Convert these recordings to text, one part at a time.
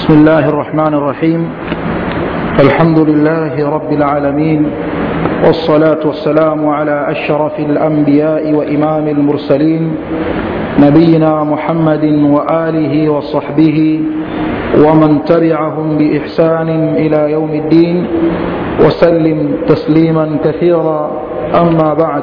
بسم الله الرحمن الرحيم الحمد لله رب العالمين والصلاة والسلام على أشرف الأنبياء وإمام المرسلين نبينا محمد وآله وصحبه ومن تبعهم بإحسان إلى يوم الدين وسلم تسليما كثيرا أما بعد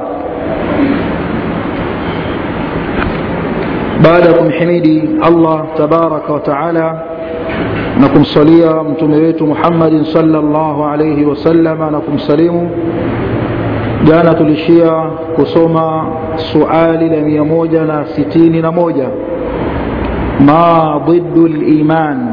baada ya kumhimidi allah tabaraka wataala na kumsalia mtume wetu muhammadin salllahu alaihi wasalama na kumsalimu jana tulishia kusoma suali la mia moja na sitini na moja ma dhidu liman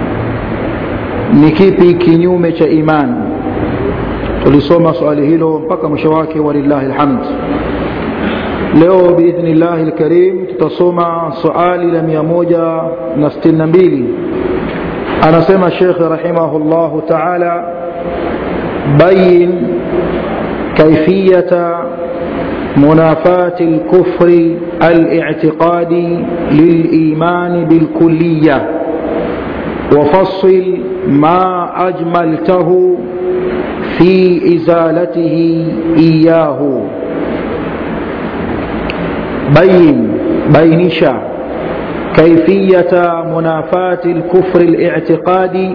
ni kipi kinyume cha iman tulisoma swali hilo mpaka mwisho wake walillahi lhamd leo biidhni llahi lkarim tutasoma suali la mia moja na sitini na mbili anasema shekhe rahimahu llahu taala bayin kaifiyata منافاة الكفر الاعتقادي للإيمان بالكلية وفصل ما أجملته في إزالته إياه بين بينشا كيفية منافاة الكفر الاعتقادي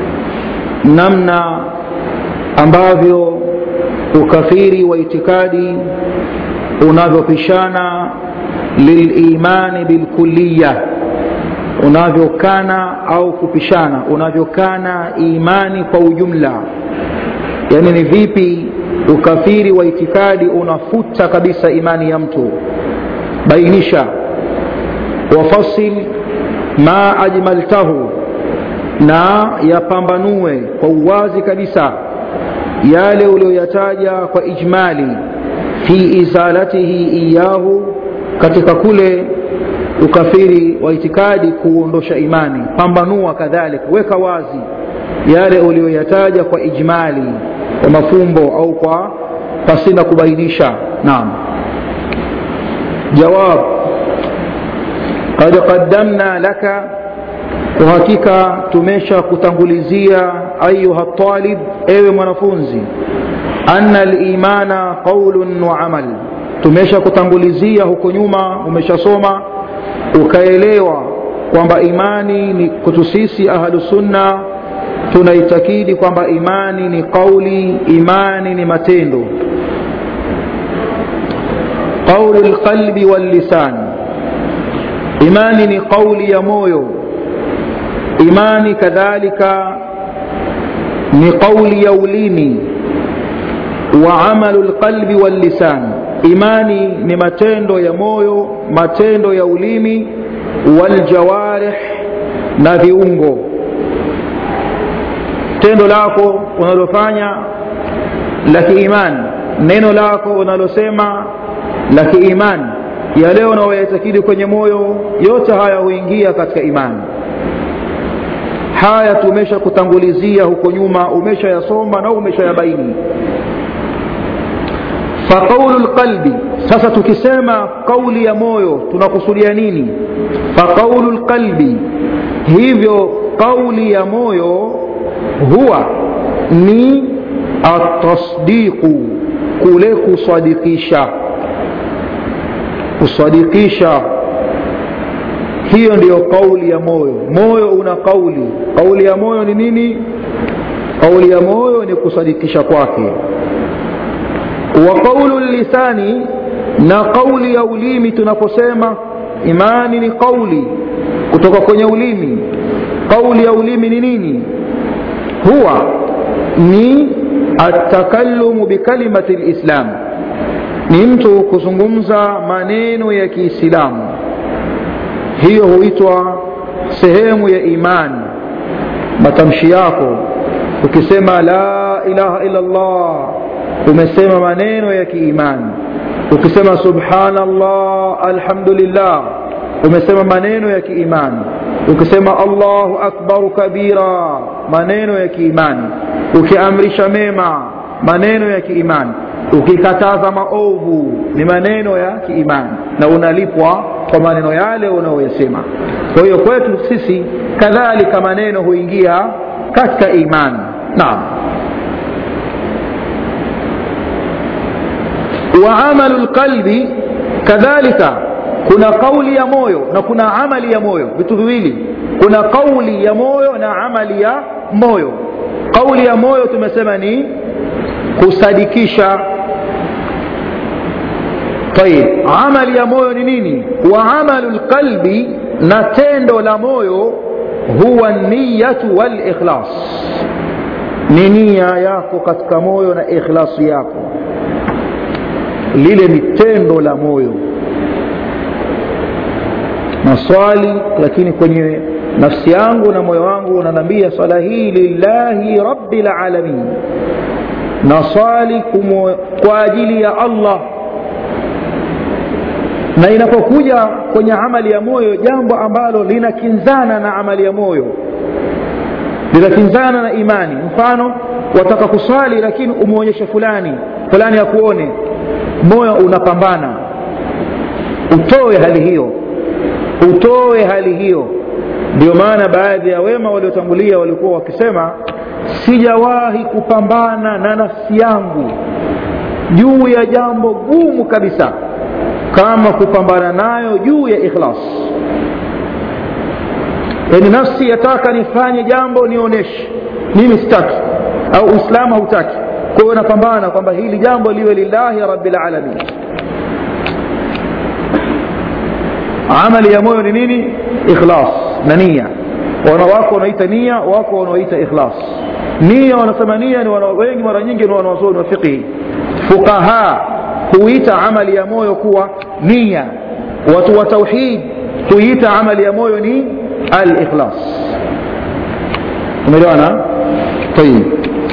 نمنا ambavyo ukafiri wa itikadi unavyopishana lilimani bilkuliya unavyokana au kupishana unavyokana imani kwa ujumla yaani ni vipi ukafiri wa itikadi unafuta kabisa imani ya mtu bainisha wafasil ma ajmaltahu na yapambanue kwa uwazi kabisa yale uliyoyataja kwa ijmali fi izalatihi iyahu katika kule ukafiri wa itikadi kuondosha imani pambanua kadhalika weka wazi yale uliyoyataja kwa ijmali kwa mafumbo au kwa pasina kubainisha naam jawab qad qaddamna laka kwa hakika tumesha kutangulizia ayuha talib ewe mwanafunzi anna limana qaulun wa amal tumesha kutangulizia huko nyuma umeshasoma ukaelewa kwamba imani ni kutu sisi ahlusunna tunaitakidi kwamba imani ni qauli imani ni matendo qaulu lqalbi wallisan imani ni qauli ya moyo imani kadhalika ni qauli ya ulimi wa amalu lqalbi wallisan imani ni matendo ya moyo matendo ya ulimi waljawarih na viungo tendo lako unalofanya la kiimani neno lako unalosema la kiimani yale unaoyatakidi kwenye moyo yote haya huingia katika imani haya tumesha kutangulizia huko nyuma umeshayasoma na umeshayabaini faqaulu lqalbi sasa tukisema kauli ya moyo tunakusudia nini faqaulu lqalbi hivyo kauli ya moyo huwa ni atasdiqu kule kusadikisha kusadikisha hiyo ndiyo kauli ya moyo moyo una kauli kauli ya moyo ni nini kauli ya moyo ni kusadikisha kwake wa qaulu lisani na kauli ya ulimi tunaposema imani ni kauli kutoka kwenye ulimi kauli ya ulimi ni nini huwa ni atakalumu bikalimati lislam ni mtu kuzungumza maneno ya kiislamu hiyo huitwa sehemu ya imani matamshi yako ukisema la ilaha illa llah umesema maneno ya kiimani ukisema subhanallah alhamdulillah umesema maneno ya kiimani ukisema allahu akbaru kabira maneno ya kiimani ukiamrisha mema maneno ya kiimani ukikataza maovu ni maneno ya kiimani na unalipwa kwa maneno yale unayoyasema kwa hiyo kwetu sisi kadhalika maneno huingia katika imani naam wa amalu lqalbi kadhalika kuna kauli ya moyo na kuna amali ya moyo vitu viwili kuna kauli ya moyo na amali ya moyo kauli ya moyo tumesema ni kusadikisha طيب amali ya moyo ni nini wa amalu lqalbi na tendo la moyo huwa niyatu walikhlas ni nia yako katika moyo na ikhlasu yako lile ni tendo la moyo naswali lakini kwenye nafsi yangu na moyo wangu unanambia swala hii lillahi rabbil alamin naswali kwa ajili ya allah na inapokuja kwenye amali ya moyo jambo ambalo linakinzana na amali ya moyo linakinzana na imani mfano wataka kuswali lakini umwonyeshe fulani fulani akuone moyo unapambana utoe hali hiyo utoe hali hiyo ndio maana baadhi ya wema waliotangulia walikuwa wakisema sijawahi kupambana na nafsi yangu juu ya jambo gumu kabisa kama kupambana nayo juu ya ikhlas yaani nafsi yataka nifanye jambo nionyeshe mimi sitaki au uislamu hautaki kwa hiyo napambana kwamba hili jambo liwe lillahi rabbil alamin amali ya moyo ni nini ikhlas na nia wana wako wanaita nia wako wanaoita ikhlas nia wanasema nia ni wana, wengi mara nyingi ni wanawazuoni wa fiqhi fuqaha huita amali ya moyo kuwa nia watu wa tauhid huita amali ya moyo ni al-ikhlas umeelewana طيب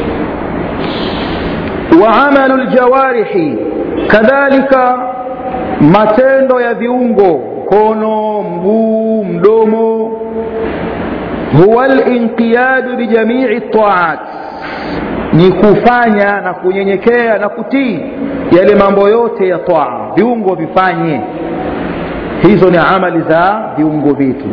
وعمل الجوارح كذلك matendo ya viungo mkono mguu mdomo huwa linqiyadu bijamii taat ni kufanya na kunyenyekea na kutii yale mambo yote ya taa viungo vifanye hizo ni amali za viungo vyetu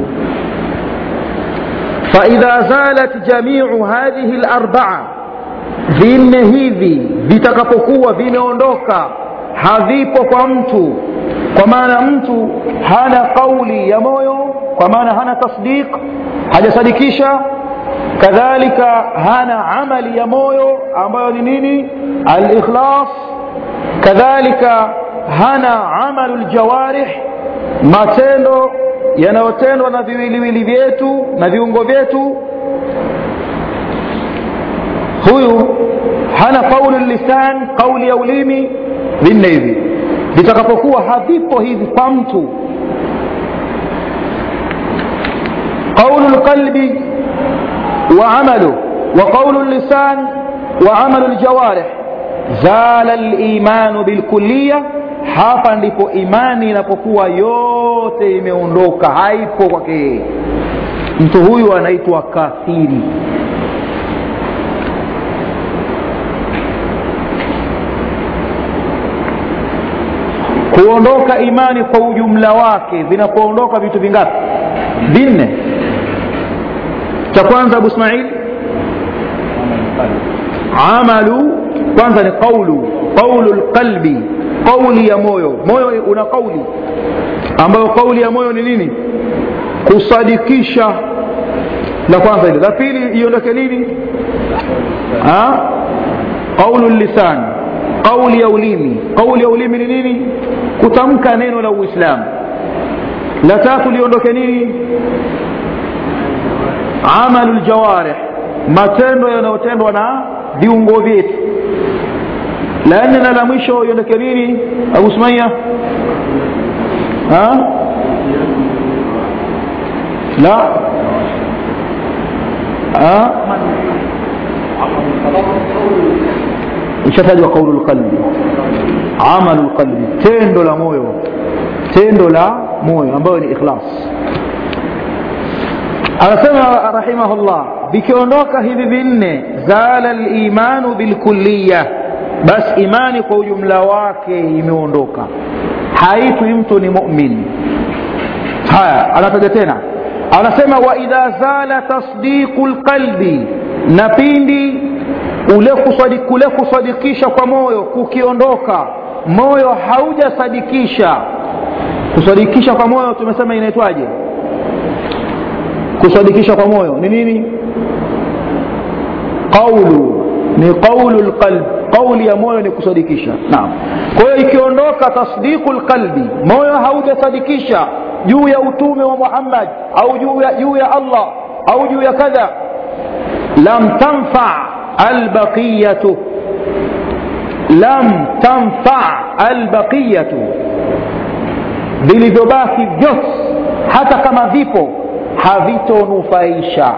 faidha zalat jamiu hadhihi larbaa vinne hivi vitakapokuwa vimeondoka havipo kwa mtu kwa maana mtu hana kauli ya moyo kwa maana hana tasdiq hajasadikisha kadhalika hana amali ya moyo ambayo ni nini alikhlas kadhalika hana amalu ljawarih matendo yanayotendwa na viwiliwili vyetu na viungo vyetu huyu hana qaulu lisan qauli ya ulimi vinne hivi vitakapokuwa havipo hivi kwa mtu qaulu lqalbi wa amalu wa qaulu lisan wa amalu ljawarih zala limanu bilkuliya hapa ndipo imani inapokuwa yote imeondoka haipo kwake mtu huyu anaitwa kafiri kuondoka imani kwa ujumla wake vinapoondoka vitu vingapi vinne cha kwanza abu ismail amalu kwanza ni qaulu qaulu lqalbi qauli ya moyo moyo una qauli ambayo qauli ya moyo ni nini kusadikisha la kwanza ile la pili iondoke nini qaulu lisan qauli ya ulimi qauli ya ulimi ni nini kutamka neno la uislamu la tatu liondoke nini amalu ljawarih matendo yanayotendwa na viungo vyetu la nne na la mwisho iondoke nini abu sumaya la ishatajwa qaulu lqalbi amalu lqalbi tendo la moyo tendo la moyo ambayo ni ikhlas anasema rahimahullah vikiondoka hivi vinne zala limanu bilkulliya basi imani kwa ujumla wake imeondoka haitwi mtu ni mumin haya anataja tena anasema wa idha zala tasdiqu lqalbi na pindi ule kusadi, kule kusadikisha kwa moyo kukiondoka moyo haujasadikisha kusadikisha kwa moyo tumesema inaitwaje kusadikisha kwa moyo ni nini qaulu ni qaulu lqalb qauli ya moyo ni kusadikisha naam kwa hiyo ikiondoka tasdiqu lqalbi moyo haujasadikisha juu ya utume wa muhammad au juu ya, juu ya allah au juu ya kadha lam tanfa albaqiyatu lam tanfa albaqiyatu vilivyobaki vyote hata kama vipo havitonufaisha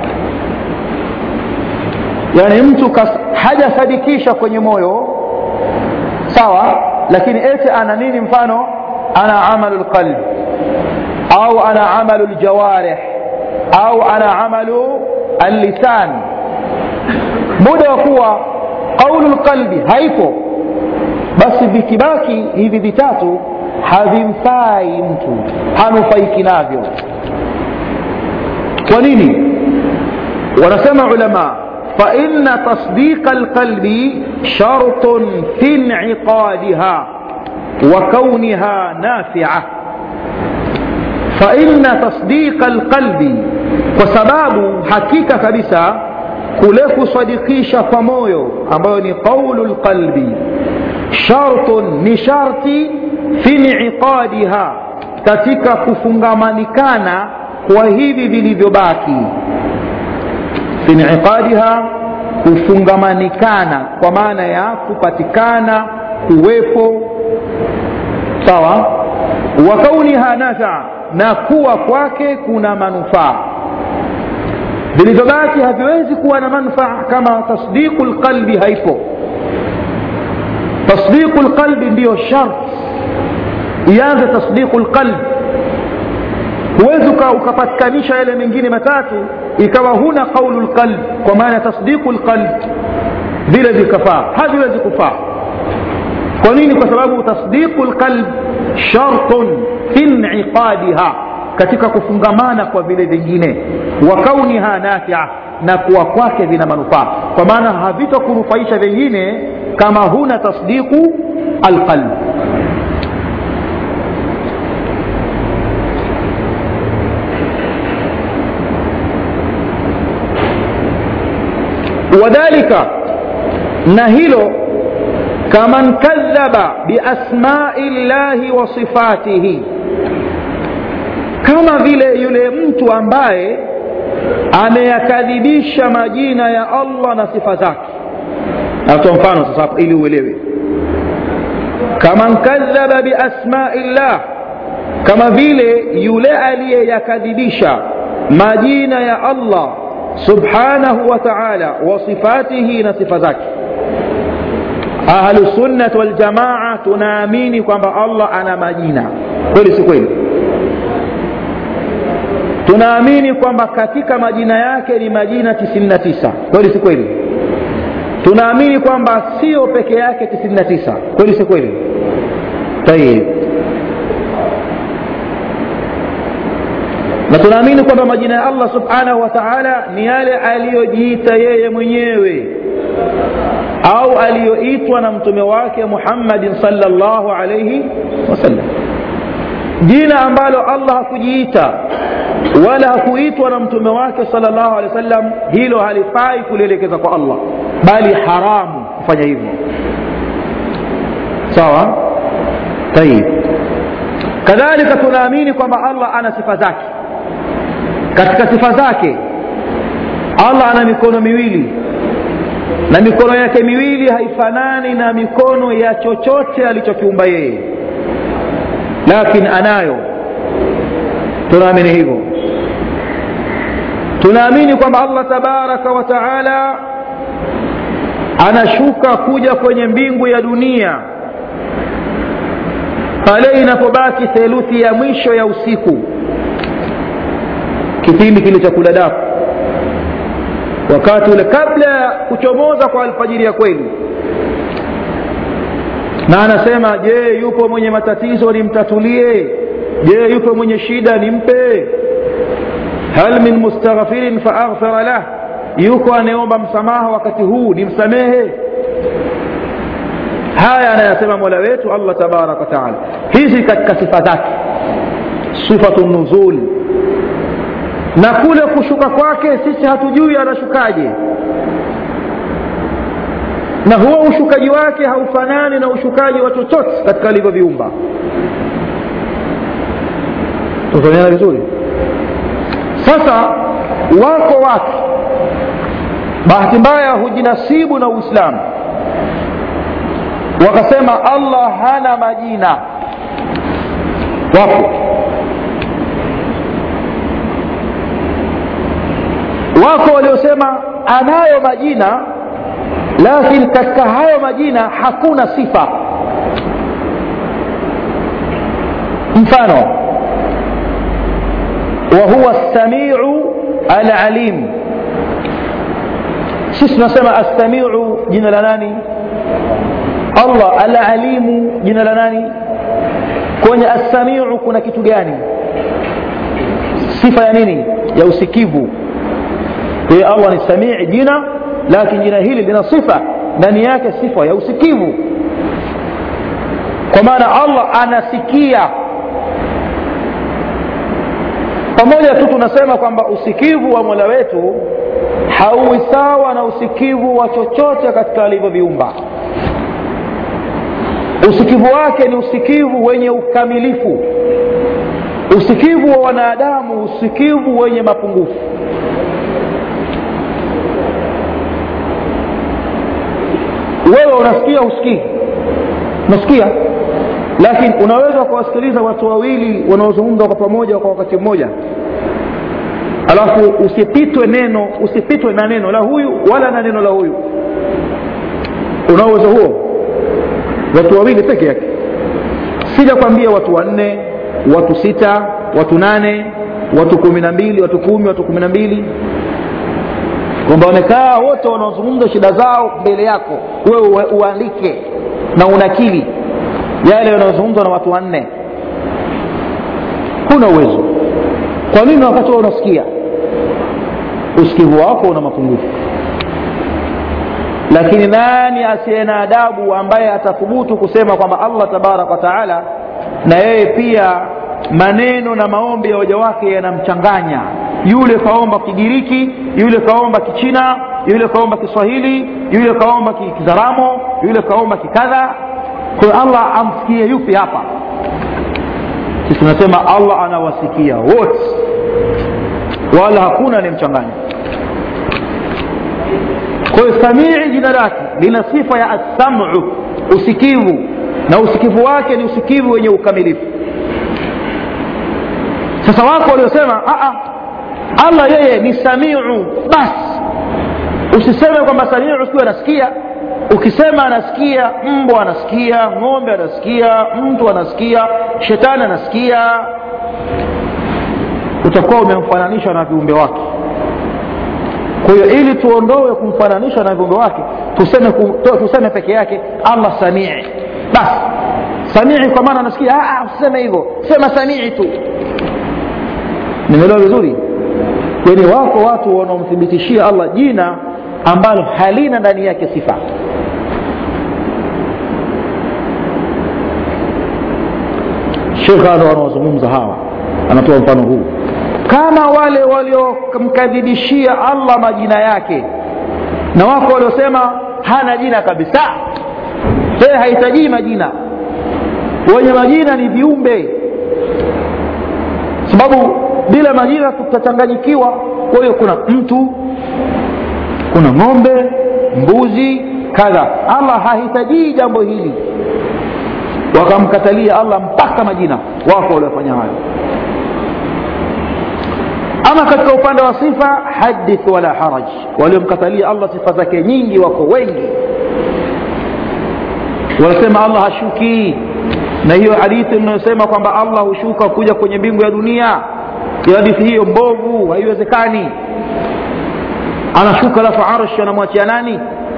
yaani mtu hajasadikisha kwenye moyo sawa lakini ete ana nini mfano ana amalu lqalb au ana amalu ljawarih au ana amalu allisan muda wa kuwa qaulu lqalbi haipo basi vikibaki hivi vitatu havimfai mtu hanufaiki navyo kwa nini wanasema ulama فإن تصديق القلب شرط في انعقادها وكونها نافعة فإن تصديق القلب وسباب حقيقة كبسة كله صديقيش فمويو أمبوني قول القلب شرط نشرط في انعقادها katika kufungamanikaنا kwa hivi vilivyobaki fi inqadiha kufungamanikana kwa maana ya kupatikana kuwepo sawa wa kauniha nafaa na kuwa kwake kuna manufaa vilivyobaki haviwezi kuwa na manufaa kama tasdiqu lqalbi haipo tasdiqu lqalbi ndiyo shart ianze tasdiqu lqalbi huwezi ukapatikanisha yale mengine matatu ikawa huna qaulu lqalb kwa maana tasdiqu lqalb vile vikafaa haviwezi kufaa kwa nini kwa sababu tasdiqu lqalb shartun fi inqadiha katika kufungamana kwa vile vingine wa kauniha nafia na kuwa kwake vina manufaa kwa maana havitokunufaisha vingine kama huna tasdiqu alqalb wadhalika na hilo kaman kadhaba biasmai llahi wa sifatihi kama vile yule mtu ambaye ameyakadhibisha majina ya allah na sifa zake natoa mfano sasa hapo ili uelewe kaman kadhaba biasmai llah kama vile yule aliyeyakadhibisha majina ya allah subhanahu wa taala wa sifatihi na sifa zake ahlusunnat waljamaa tunaamini kwamba allah ana majina kweli si kweli tunaamini kwamba katika majina yake ni majina 99 kweli si kweli tunaamini kwamba sio peke yake 99 kweli si kweli tayib na tunaamini kwamba majina ya allah subhanahu wa taala ni yale aliyojiita yeye mwenyewe au aliyoitwa na mtume wake muhammadin salllahu alaihi wasallam jina ambalo allah hakujiita wala hakuitwa na mtume wake salllahu alehi wasallam hilo halifai kulielekeza kwa allah bali haramu kufanya hivyo sawa tayib kadhalika tunaamini kwamba allah ana sifa zake katika sifa zake allah ana mikono miwili na mikono yake miwili haifanani na mikono ya chochote alichokiumba yeye lakini anayo tunaamini hivyo tunaamini kwamba allah tabaraka wa taala anashuka kuja kwenye mbingu ya dunia pale inapobaki theluthi ya mwisho ya usiku kipindi kile cha kudadaku wakati ule kabla ya kuchomoza kwa alfajiri ya kweli na anasema je yupo mwenye matatizo nimtatulie je yupo mwenye shida nimpe hal min mustaghfirin faaghfira lah yuko anayeomba msamaha wakati huu ni msamehe haya anayasema mola wetu allah tabaraka wataala hizi katika sifa zake sifatu nuzul na kule kushuka kwake sisi hatujui anashukaje na huo ushukaji wake haufanani na ushukaji wa chochote katika alivyoviumba tufanyana vizuri sasa wako watu bahati mbaya hujinasibu na uislamu wakasema allah hana majina wapo wako waliosema anayo majina lakini katika hayo majina hakuna sifa mfano وهو السميع العليم sisi tunasema assamiu jina la nani allah alalimu jina la nani kwenye assamiu kuna kitu gani sifa ya nini ya usikivu kwa allah ni samii jina lakini jina hili lina sifa ndani yake sifa ya usikivu kwa maana allah anasikia pamoja tu tunasema kwamba usikivu wa mola wetu hauwi sawa na usikivu wa chochote katika alivyoviumba usikivu wake ni usikivu wenye ukamilifu usikivu wa wanadamu usikivu wenye mapungufu wewe unasikia usikii unasikia lakini unaweza kuwasikiliza watu wawili wanaozungumza kwa pamoja kwa wakati mmoja alafu usipitwe neno usipitwe na neno la huyu wala na neno la huyu una uwezo huo watu wawili peke yake sija kwambia watu wanne watu sita watu nane watu kumi na mbili watu kumi watu kumi na mbili kwamba wamekaa wote wanaozungumza shida zao mbele yako wewe uandike na unakili yale yanayozungumzwa na watu wanne huna uwezo kwa nini wakati wa unasikia usikivu wako una mapungufu lakini nani asiye na adabu ambaye atathubutu kusema kwamba allah tabaraka wa taala na yeye pia maneno na maombi ya waja wake yanamchanganya yule kaomba kigiriki yule kaomba kichina yule kaomba kiswahili yule kaomba kizaramo yule kaomba kikadha kwa allah amsikie yupi hapa sisi tunasema allah anawasikia wote wala hakuna anayemchanganya kwa hiyo samii jina lake lina sifa ya assamu usikivu na usikivu wake ni usikivu wenye ukamilifu sasa wako waliosema allah yeye ni samiu basi usiseme kwamba samiu sikiwa anasikia ukisema anasikia mbwa anasikia ng'ombe anasikia mtu anasikia shetani anasikia utakuwa umemfananisha na viumbe wake kwa hiyo ili tuondoe kumfananisha na viumbe wake tuseme, tuseme peke yake allah samii basi samii kwa maana anasikia usiseme hivyo sema samii tu nimeelewa vizuri yani wako watu wanaomthibitishia allah jina ambalo halina ndani yake sifa shekh ndo wanaozungumza hawa anatoa mfano huu kama wale waliomkadhibishia allah majina yake na wako waliosema hana jina kabisa tena hahitajii majina wenye majina ni viumbe sababu bila majina tutachanganyikiwa kwa hiyo kuna mtu kuna ng'ombe mbuzi kadha allah hahitajii jambo hili wakamkatalia allah mpaka majina wako waliofanya hayo ama katika upande wa sifa hadith wala haraj waliomkatalia allah sifa zake nyingi wako wengi wanasema allah hashukii na hiyo hadithi inayosema kwamba allah hushuka kuja kwenye mbingu ya dunia hiyo hadithi hiyo mbovu haiwezekani anashuka alafu arshi anamwachia nani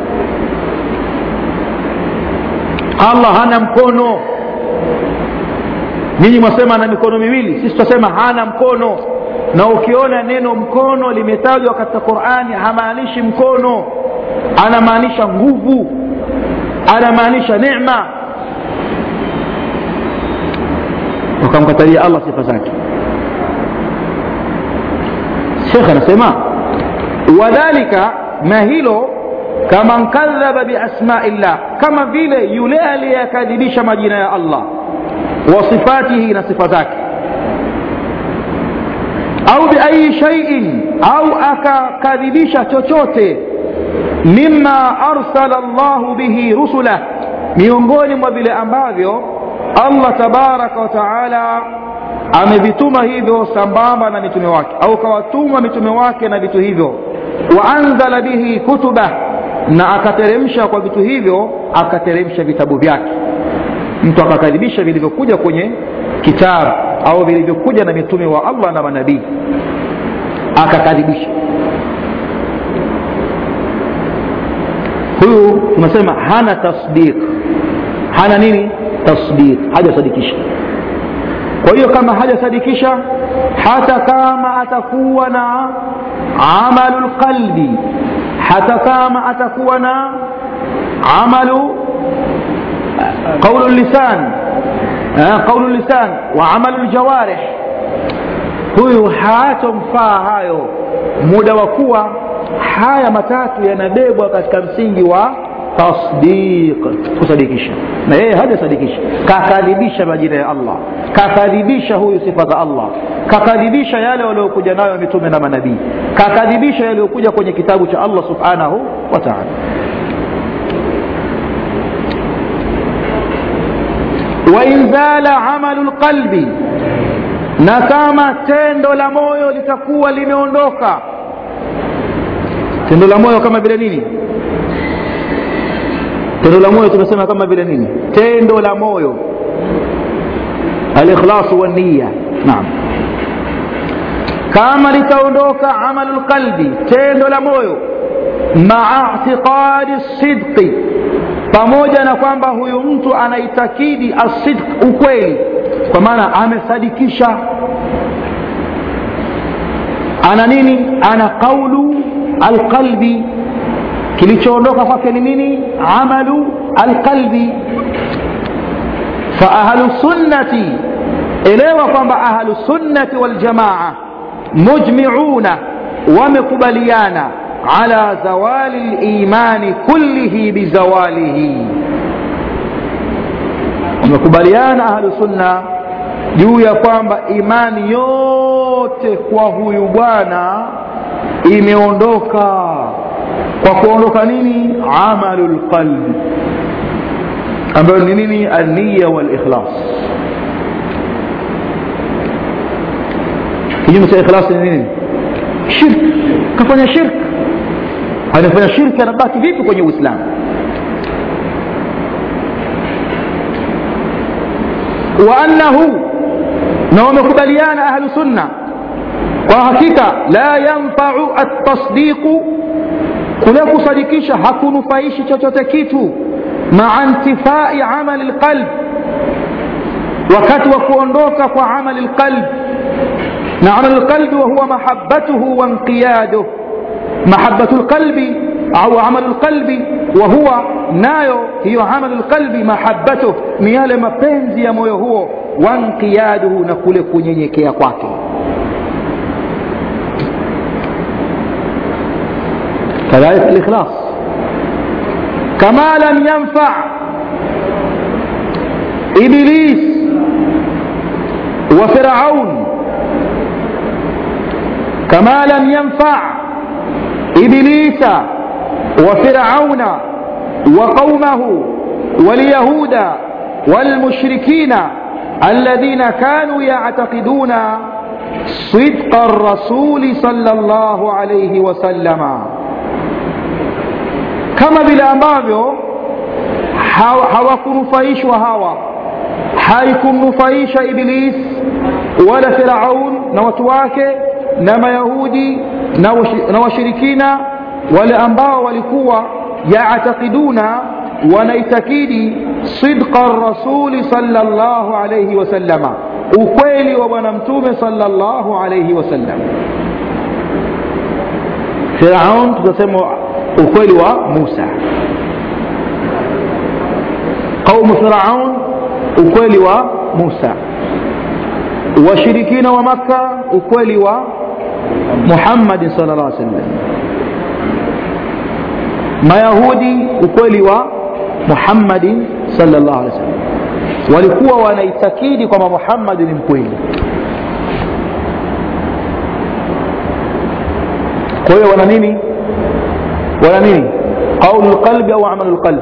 allah hana mkono ninyi mwasema ana mikono miwili sisi tutasema hana mkono na ukiona neno mkono limetajwa katika qurani hamaanishi mkono anamaanisha nguvu anamaanisha nema wakamkatalia allah sifa zake shekh anasema wadhalika na hilo kama nkadhaba biasmaillah kama vile yule aliyekadhibisha majina ya allah wa sifatihi na sifa zake au biayi shaiin au akakadhibisha chochote mima arsala llahu bihi rusulah miongoni mwa vile ambavyo allah tabaraka wa taala amevituma hivyo sambamba na mitume wake au kawatuma mitume wake na vitu hivyo waanzala bihi kutubah na akateremsha kwa vitu hivyo akateremsha vitabu vyake mtu akakadhibisha vilivyokuja kwenye kitabu au vilivyokuja na mitume wa allah na manabii akakadhibisha huyu tunasema hana tasdiq hana nini tasdiq hajasadikisha kwa hiyo kama hajasadikisha hata kama atakuwa na amalu lqalbi hata kama atakuwa na amalu qaulu lisan qaulu lisan wa amalu ljawarih huyu hatomfaa hayo muda wa kuwa haya matatu yanabebwa katika msingi wa tasdiq kusadikisha na yeye hajasadikisha kakadhibisha majina ya allah kakadhibisha huyu sifa za allah kakadhibisha yale waliokuja nayo mitume na manabii kakadhibisha yaliyokuja kwenye kitabu cha allah subhanahu wa taala wain zala amalu lqalbi na kama tendo la moyo litakuwa limeondoka tendo la moyo kama vile nini tendo la moyo tumesema kama vile nini tendo la moyo alikhlasu waniya naam kama litaondoka amalu lqalbi tendo la moyo maa itiqadi sidqi pamoja na kwamba huyu mtu anaitakidi asidq ukweli kwa maana amesadikisha ana nini ana qaulu alqalbi kilichoondoka kwake ni nini amalu alqalbi faahlu sunnati elewa kwamba ahlu sunnati waljamaa mujmiuna wamekubaliana ala zawali limani kullihi bizawalihi wamekubaliana ahlu sunna juu ya kwamba imani yote kwa huyu bwana imeondoka kwa kuondoka nini amalu lqalbi ambayo ni nini alniya walikhlas kinyume cha ikhlas ni nini shirk kafanya shirk anafanya shirki anabaki vipi kwenye uislamu waannahu na wamekubaliana ahlu sunna kwa hakika la yanfau atasdiqu kule kusadikisha hakunufaishi chochote kitu maa ntifai amali lqalb wakati wa kuondoka kwa amali lqalb na amali lqalbi wahuwa mahabatuhu wanqiyaduh mahabatu lqalbi au amalu lqalbi wahuwa nayo hiyo amalu lqalbi mahabatuh ni yale mapenzi ya moyo huo wanqiyaduhu na kule kunyenyekea kwake كذلك الإخلاص كما لم ينفع إبليس وفرعون كما لم ينفع إبليس وفرعون وقومه واليهود والمشركين الذين كانوا يعتقدون صدق الرسول صلى الله عليه وسلم kama vile ambavyo hawakunufaishwa hawa haikumnufaisha iblis wala firaun na watu wake na mayahudi na washirikina wale ambao walikuwa yaatakiduna wanaitakidi sidqa rasuli salllahu alaihi wasallama ukweli wa bwana mtume sallallahu alayhi wasallam firaun tutasema ukweli wa musa qaumu firaun ukweli wa musa washirikina wa makka ukweli wa muhammadin sal llah sallam mayahudi ukweli wa muhammadin sal llah alih wasallam walikuwa wanaitakidi kwamba muhammadi ni mkweli kwa hiyo wana nini wana nini qaulu lqalbi au amalu lqalbi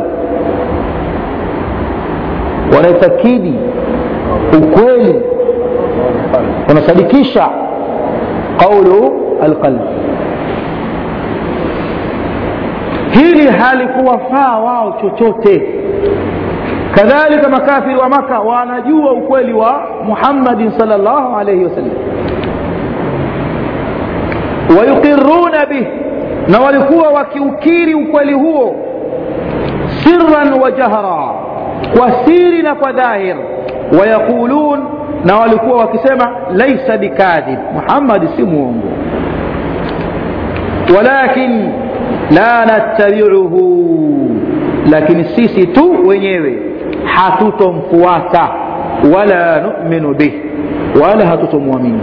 wanaitakidi ukweli wanasadikisha qaulu alqalbi hili halikuwafaa wao chochote kadhalika makafiri wa maka wanajua ukweli wa muhammadin sal llahu alaihi wasallam wayuqiruna bih na walikuwa wakiukiri ukweli huo sirran wa jahra kwa siri na kwa dhahir wayaqulun na walikuwa wakisema laisa bikadhib muhammadi si muongo walakin la nattabiuhu lakini sisi tu wenyewe hatutomfuata wala numinu bih wala hatutomwamini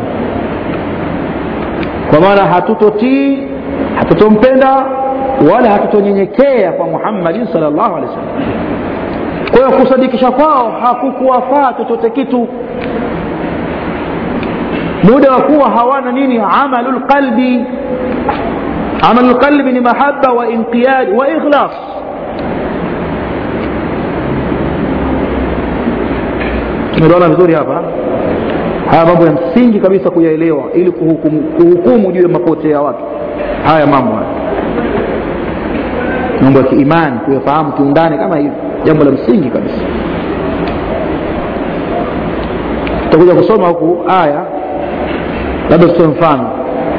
kwa maana hatutotii hatutompenda wala hatutonyenyekea kwa muhammadin sal llahu alehi wasallam kwa hiyo kusadikisha kwao hakukuwafaa chochote kitu muda wa kuwa hawana nini amalu lqalbi amalu lqalbi ni mahaba wa inqiyad wa ikhlas tumeona vizuri hapa haya mambo ya msingi kabisa kuyaelewa ili kuhukumu, kuhukumu juu ya mapotea ya watu haya mambo haya mambo ya kiimani kuyafahamu kiundani kama hivi jambo la msingi kabisa tutakuja kusoma huku aya labda tutoe mfano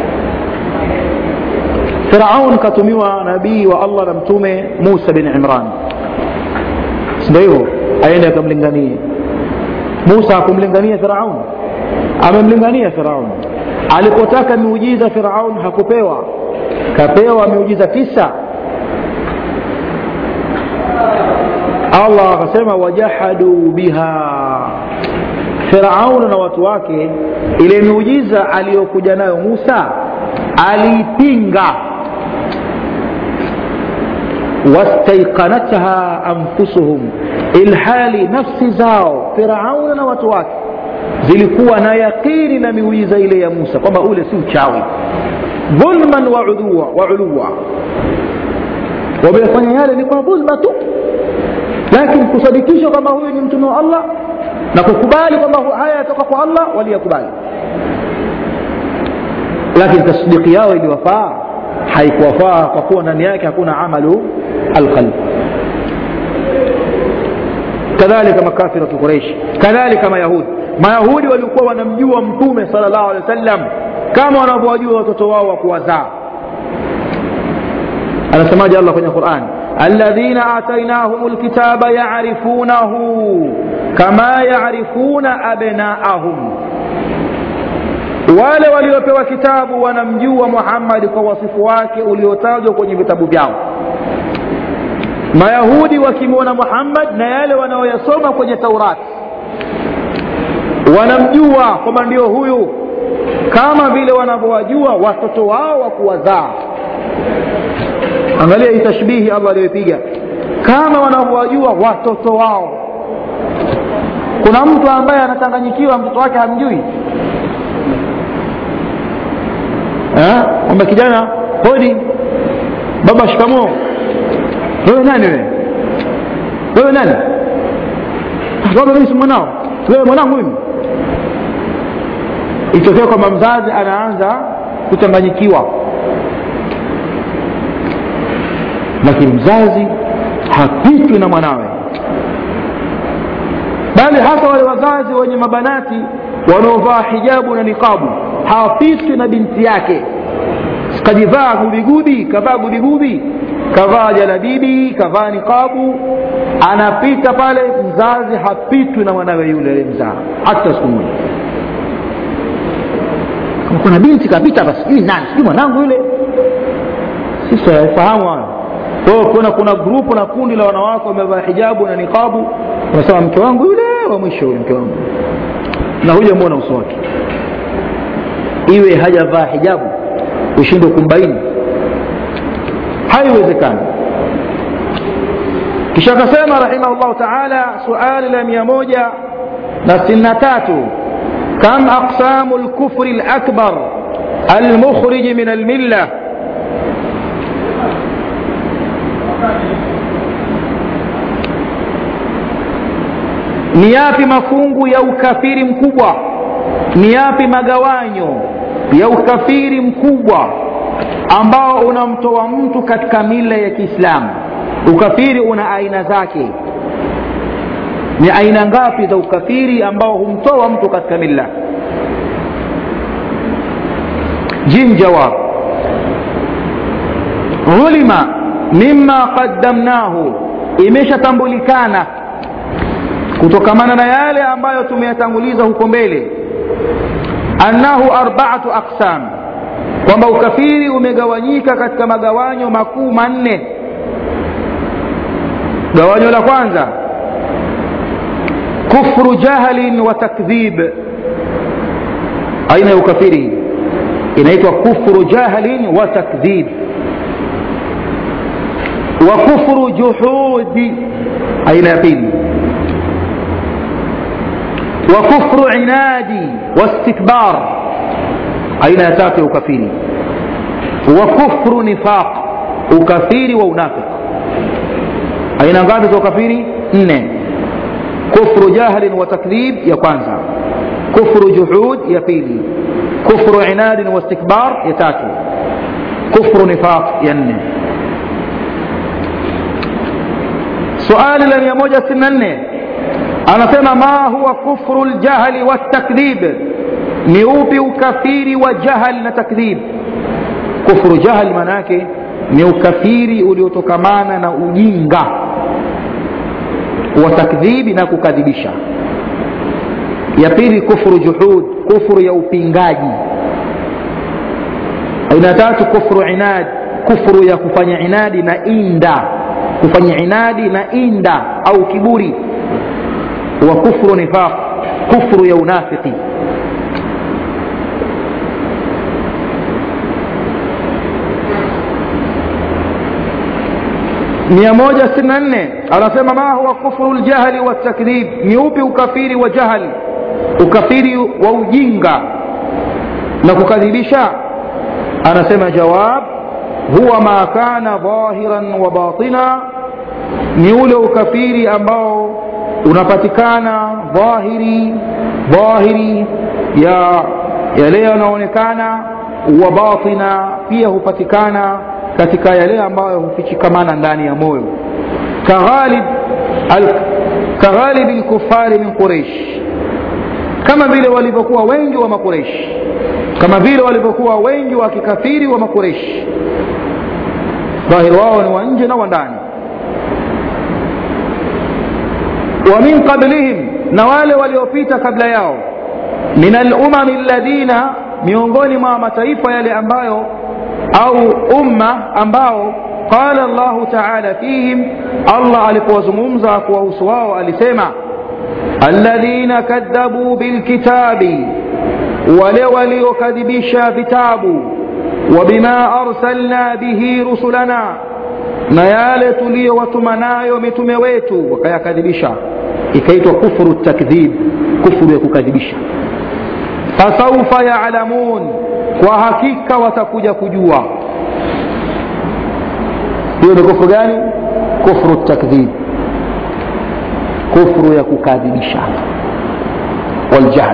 firaun katumiwa nabii wa allah na mtume musa bin imran sindio hivyo aende akamlinganie musa hakumlingania firaun amemlingania firaun alipotaka miujiza firaun hakupewa kapewa miujiza tisa allah akasema wajahadu biha firaun na watu wake ile miujiza aliyokuja nayo musa aliipinga wastaiqanatha anfusuhum ilhali nafsi zao firauna na watu wake zilikuwa na yaqini na miujiza ile ya musa kwamba ule si uchawi dhulman wa uluwa, wa uluwa. wamefanya yale ni kwa dhulma tu lakini kusadikisha kwamba huyu ni mtume wa allah na kukubali kwamba haya yatoka kwa allah waliyakubali lakini tasdiki yao iliwafaa haikuwafaa kwa kuwa ndani yake hakuna amalu alqalb kadhalika makafiratu quraish kadhalika mayahudi mayahudi walikuwa wanamjua mtume sal llahu alehi wa sallam kama wanavyowajua watoto wao wa kuwazaa anasemaje allah kwenye quran alladhina atainahum lkitaba yarifunahu kama yarifuna abnaahum wale waliopewa kitabu wanamjua muhammadi kwa wasifu wake uliotajwa kwenye vitabu vyao mayahudi wakimwona muhammad na yale wanaoyasoma kwenye taurati wanamjua kwamba ndio huyu kama vile wanavyowajua watoto wao wa kuwazaa angalia hii tashbihi allah aliyoipiga kama wanavyowajua watoto wao kuna mtu ambaye anachanganyikiwa mtoto wake hamjui kwamba kijana hodi baba shikamoo wewe nani wewe wewe nani baba mimi si mwanao wewe mwanangu mimi itokea kwamba mzazi anaanza kuchanganyikiwa lakini mzazi hapitwi na mwanawe bali hata wale wazazi wenye mabanati wanaovaa hijabu na niqabu hawapitwi na binti yake kajivaa gubigubi kavaa gubigubi kavaa jalabibi kavaa niqabu anapita pale mzazi hapitwi na mwanawe yule aliyemzaa hata siku moja kama kuna binti kapita hapa sijui nani sijui mwanangu yule sisi haifahamu hayo kwa hiyo kuna kuna grupu na kundi la wanawake wamevaa hijabu na niqabu unasema mke wangu yule wa mwisho yule mke wangu na hujamwona uso wake iwe hajavaa hijabu ushindwe kumbaini haiwezekani kisha akasema rahimahullahu taala suali la mia moja na sitini na tatu kam aqsamu lkufri lakbar almukhriji min almilla ni yapi mafungu ya ukafiri mkubwa ni yapi magawanyo ya ukafiri mkubwa ambao unamtoa mtu katika mila ya kiislamu ukafiri una aina zake ni aina ngapi za ukafiri ambao humtoa mtu katika milla jim jawab ulima mima qaddamnahu imeshatambulikana kutokamana na yale ambayo tumeyatanguliza huko mbele annahu arbaatu aqsam kwamba ukafiri umegawanyika katika magawanyo makuu manne gawanyo la kwanza kufru jahlin wa takdhib aina ya ukafiri inaitwa kufru jahlin wa takdhib wa kufru juhudi aina ya pili wa kufru inadi wastikbar aina ya tatu ya ukafiri wa kufru nifaq ukafiri wa unafiki aina ngapi za ukafiri nne kufru jahlin wa takdhib ya kwanza kufru juhud ya pili kufru inadin wa istikbar ya tatu kufru nifaq ya nne suali la mia moja sitini na nne anasema ma huwa kufru ljahli waltakdhib ni upi ukafiri wa jahal na takdhib kufru jahal maana yake ni ukafiri uliotokamana na ujinga wa takdhibi na kukadhibisha ya pili kufru juhud kufru ya upingaji aina tatu kufru inad kufru ya kufanya inadi na inda kufanya inadi na inda au kiburi wa kufru nifaq kufru ya unafiki mia moja sitini na nne anasema ma huwa kufru ljahli waltakdhib ni upi ukafiri wa jahli ukafiri wa ujinga na kukadhibisha anasema jawab huwa ma kana dhahiran wa batina ni ule ukafiri ambao unapatikana dhahiri dhahiri ya yale yanaonekana wa batina pia hupatikana katika yale ambayo hufichikamana ndani ya moyo kaghalib kaghalibi lkufari min quraish kama vile walivyokuwa wengi wa makureish kama vile walivyokuwa wengi wa kikafiri wa makureish dhahiri wao ni wa nje na wa ndani wa min qablihim na wale waliopita kabla yao min alumami alladhina miongoni mwa mataifa yale ambayo au umma ambao qala llahu taala fihim allah alipowazungumza kuwahusu wao alisema alladhina kadhabuu bilkitabi wale waliokadhibisha vitabu wabima arsalna bihi rusulana na yale tuliyowatuma nayo mitume wetu wakayakadhibisha ikaitwa kufru takdhib kufru ya kukadhibisha fasaufa yalamun kwa hakika watakuja kujua hiyo ni kufru gani kufru takdhib kufru ya kukadhibisha waljahl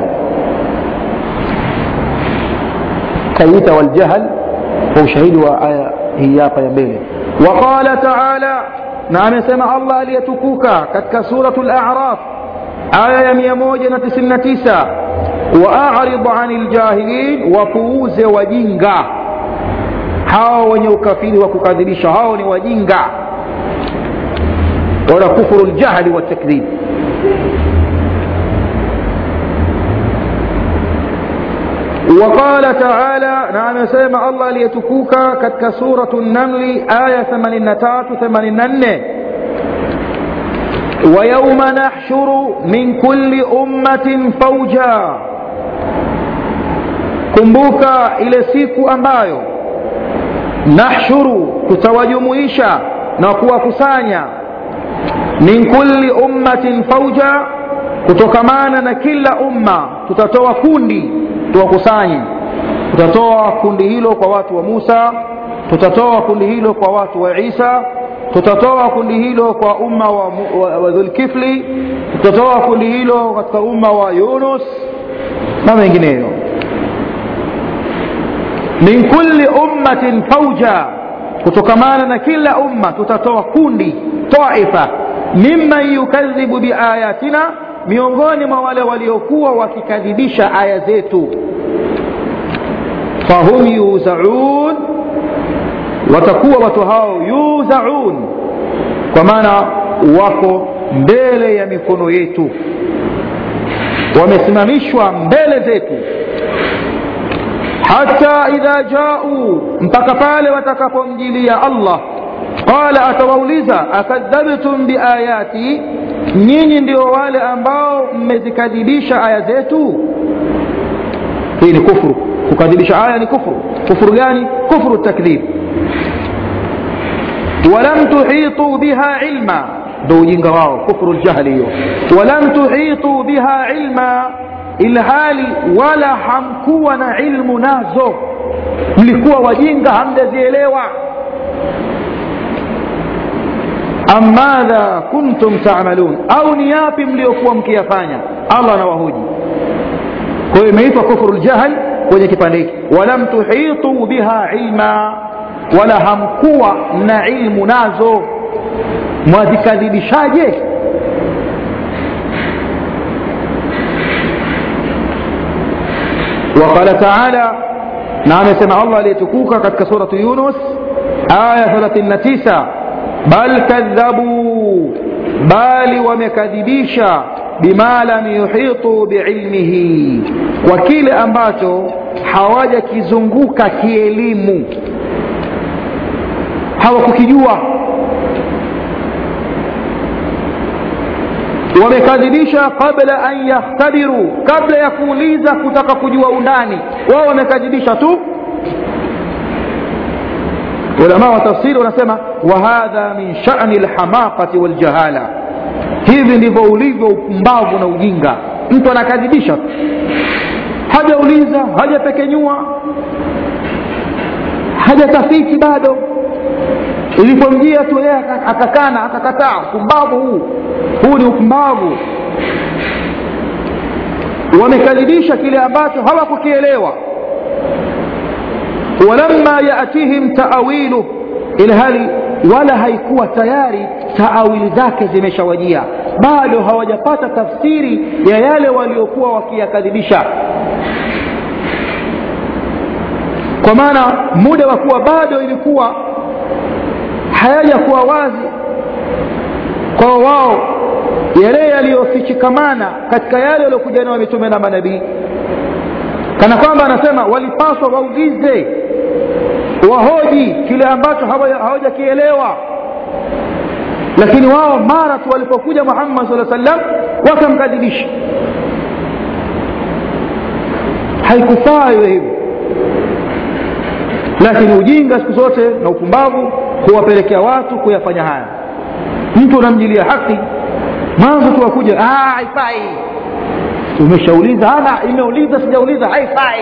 kaita waljahl kwa ushahidi wa aya hii hapa ya mbele waqala taala na amesema allah aliyetukuka katika suratu laraf aya ya 199 waarid ani ljahilin wapuuze wajinga hao wenye ukafiri wa kukadhibisha hao ni wajinga wala kufuru ljahli watakdhib وقال تعالى نعم سيما الله ليتكوك كتك سورة النمل آية 83 84 ويوم نحشر من كل أمة فوجا kumbuka ile siku ambayo nahshuru tutawajumuisha na kuwakusanya min kulli ummatin fauja kutokamana na kila umma tutatoa kundi tuwakusanye tutatoa kundi hilo kwa watu wa musa tutatoa kundi hilo kwa watu wa isa tutatoa kundi hilo kwa umma wa, wa, wa dhulkifli tutatoa kundi hilo katika umma wa yunus na mengineyo min kulli ummatin fauja kutokamana na kila umma tutatoa kundi taifa mimman yukadhibu biayatina miongoni mwa wale waliokuwa wakikadhibisha aya zetu fahum yuzaun watakuwa watu hao yuzaun kwa maana wako mbele ya mikono yetu wamesimamishwa mbele zetu hata idha jau mpaka pale watakapomjilia allah qala atawauliza akadhabtum biayati nyinyi ndio wale ambao mmezikadhibisha aya zetu hii ni kufuru kukadhibisha aya ni kufuru kufuru gani kufuru takdhib walam tuhitu biha ilma ndo ujinga wao kufuru ljahli hiyo walam tuhitu biha ilma ilhali wala hamkuwa na ilmu nazo mlikuwa wajinga hamjazielewa am madha kuntum tamalun au ni yapi mliokuwa mkiyafanya allah anawahoji kwa hiyo imeitwa kufru ljahl kwenye kipande hiki walam tuhitu biha ilma wala hamkuwa na ilmu nazo mwazikadhibishaje وقال تعالى نعم سمع الله ليتكوك قد كسورة يونس آية 39 بل كذبوا بل ومكذبيشا بما لم يحيطوا بعلمه وكيل ambacho hawajakizunguka kielimu hawakukijua wamekadhibisha qabla an yakhtabiru kabla ya kuuliza kutaka kujua undani wao wamekadhibisha tu ulama wa tafsiri wanasema wahadha min shani lhamaqati waljahala hivi ndivyo ulivyo upumbavu na ujinga mtu anakadhibisha tu hajauliza hajapekenyua hajatafiti bado ilipomjia tu yeye akakana akakataa upumbavu huu huu ni upumbavu wamekadhibisha kile ambacho hawakukielewa walamma yatihim taawilu ilhali wala haikuwa tayari taawili zake zimeshawajia bado hawajapata tafsiri ya yale waliokuwa wakiyakadhibisha kwa maana muda wa kuwa bado ilikuwa hayajakuwa wazi kwa wao yale yaliyofichikamana katika yale waliokuja nao mitume na manabii kana kwamba anasema walipaswa waulize wahoji kile ambacho hawajakielewa lakini wao mara tu walipokuja muhammad saa sallam wakamkadhibisha haikufaa iwe hivyo lakini ujinga siku zote na upumbavu huwapelekea watu kuyafanya haya mtu unamjilia haki mwanzo tu wakuja haifai umeshauliza ana imeuliza sijauliza haifai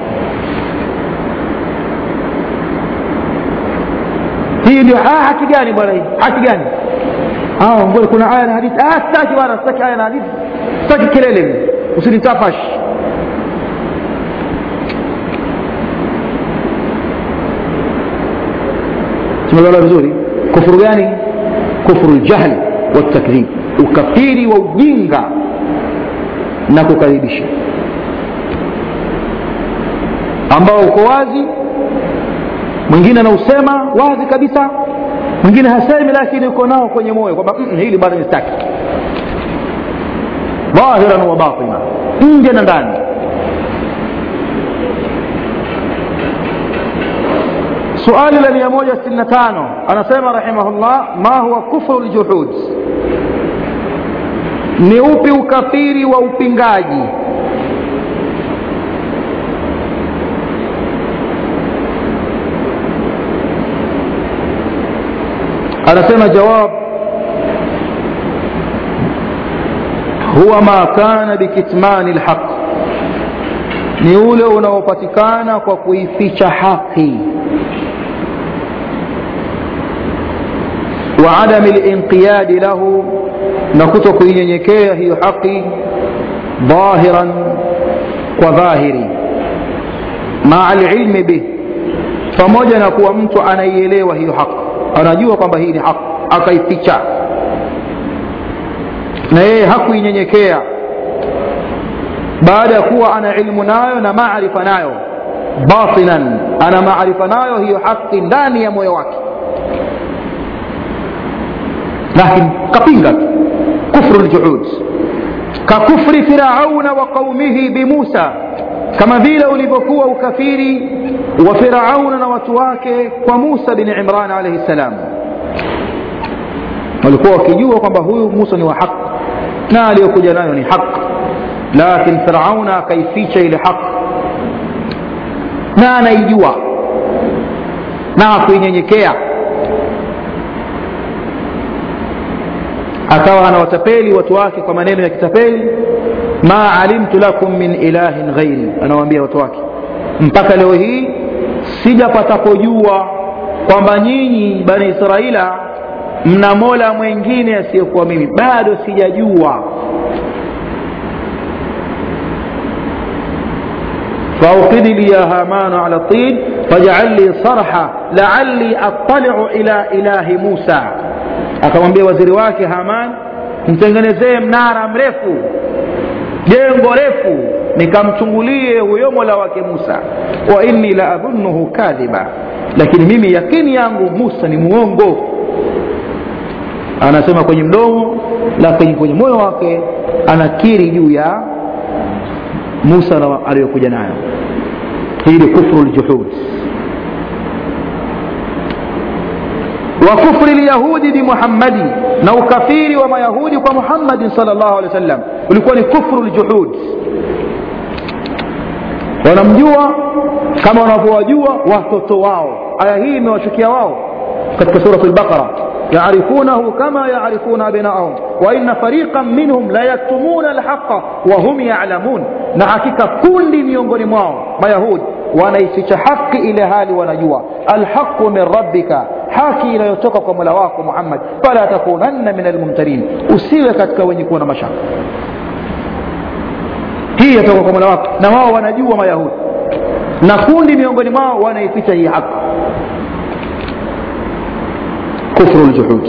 hii ndio haki gani bwana hii haki gani ngoja kuna aya na hadithi sitaki bwana sitaki aya na hadithi sitaki kelele usinitafash tumeelewa vizuri kufuru gani kufuru ljahli watakdhib ukafiri wa ujinga na mwingine anausema wazi kabisa mwingine hasemi lakini uko nao kwenye moyo kwamba mm, hili bado nistaki dhahiran wa batina nje na ndani suali la 165 anasema rahimahullah ma huwa kufru ljuhud ni upi ukafiri wa upingaji anasema jawab huwa ma kana bikitmani lhaq ni ule unaopatikana kwa kuificha haki wa adami linqiyadi lahu na kuto kuinyenyekea hiyo haki dhahiran kwa dhahiri maa lilmi bih pamoja na kuwa mtu anaielewa hiyo haki anajua kwamba hii ni haki akaificha na yeye hakuinyenyekea baada ya kuwa ana ilmu nayo na maarifa nayo batinan ana maarifa nayo hiyo haki ndani ya moyo wake lakini kapinga kufru ljuhud kakufri firauna wa qaumihi bimusa kama vile ulivyokuwa ukafiri wa firauna na watu wake kwa musa bin imran alaihi ssalam walikuwa wakijua kwamba huyu musa ni wa haq na aliyokuja nayo ni haq lakin firauna akaificha ile haq na anaijua na akuinyenyekea akawa anawatapeli watu wake kwa maneno ya kitapeli ma alimtu lakum min ilahin ghairi anawaambia watu wake mpaka leo hii sijapatapojua kwamba nyinyi bani israila mna mola mwengine asiyekuwa mimi bado sijajua فأوقد لي يا هامان على الطين فاجعل لي صرحا لعلي أطلع إلى إله موسى akamwambia waziri wake haman mtengenezee mnara mrefu jengo refu nikamchungulie huyo mola wake musa wa inni la adhunuhu kadhiba lakini mimi yakini yangu musa ni muongo anasema kwenye mdomo lakini kwenye moyo wake anakiri juu ya musa aliyokuja nayo hii ni kufru ljuhud وكفر اليهود بمحمد na ukafiri wa mayahudi kwa muhammadin salllah alehi wasallam ulikuwa ni kufru ljuhud wanamjua kama wanavyowajua watoto wao aya hii imewachukia wao katika surat lbaqara يعرفونه كما يعرفون أبناءهم وإن فريقا منهم لا يكتمون الحق وهم يعلمون na hakika kundi miongoni mwao mayahudi wanaificha haki ile hali wanajua alhaqu min rabbika haki inayotoka kwa mola wako muhammad fala takunanna min almumtarin usiwe katika wenye kuwa na mashaka hii yatoka kwa mola wako na wao wanajua mayahudi na kundi miongoni mwao wanaificha hii haki kufru ljuhud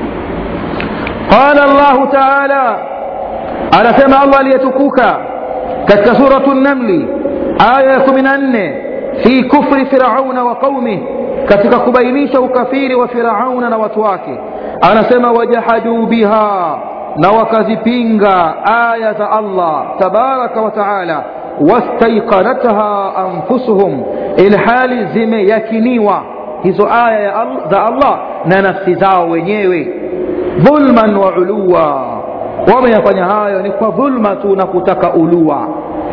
qala llahu taala anasema allah aliyetukuka katika suratu namli aya ya kumi na nne fi kufri firauna wa qaumih katika kubainisha ukafiri wa firauna na watu wake anasema wajahaduu biha na wakazipinga aya za allah tabaraka wa taala wastaiqanatha anfusuhum ilhali zimeyakiniwa hizo aya za allah na nafsi zao wenyewe dhulman wa uluwa wameyafanya hayo ni kwa dhulma tu na kutaka ulua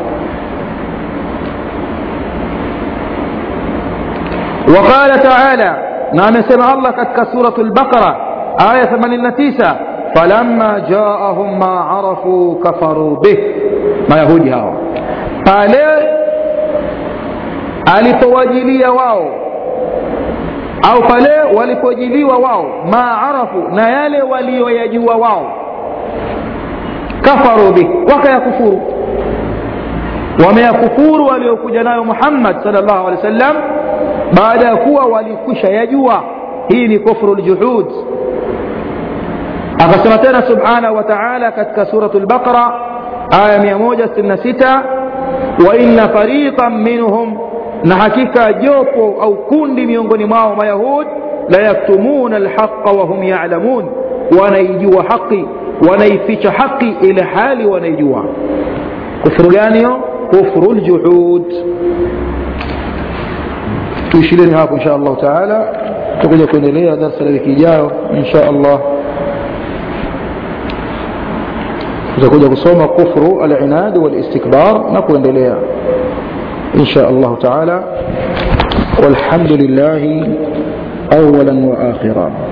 وقال تعالى نعم سمع الله كتك سورة البقرة آية 89 فلما جاءهم ما عرفوا كفروا به ما يهودي هاو pale alipowajilia wao au pale walipojiliwa wao ma arafu na yale walioyajua wao kafaru bih wakayakufuru wameyakufuru waliokuja nayo muhammad sal llahu alehi wa sallam baada ya kuwa walikwisha yajua hii ni kufru ljuhud akasema tena subhanahu wa taala katika suratu lbaqara aya 166 waina fariqan minhum na hakika jopo au kundi miongoni mwao mayahud la yaktumuna alhaqa wahum yalamun wanaijua haqi wanaificha haqi ile hali wanaijua kufuru gani hiyo kufru ljuhud tuishileni hapo insha allahu taala tutakuja kuendelea darsa la wiki ijayo insha allah tutakuja kusoma kufru alinad walistikbar na kuendelea insha allahu taala والحمد لله اولا واخرا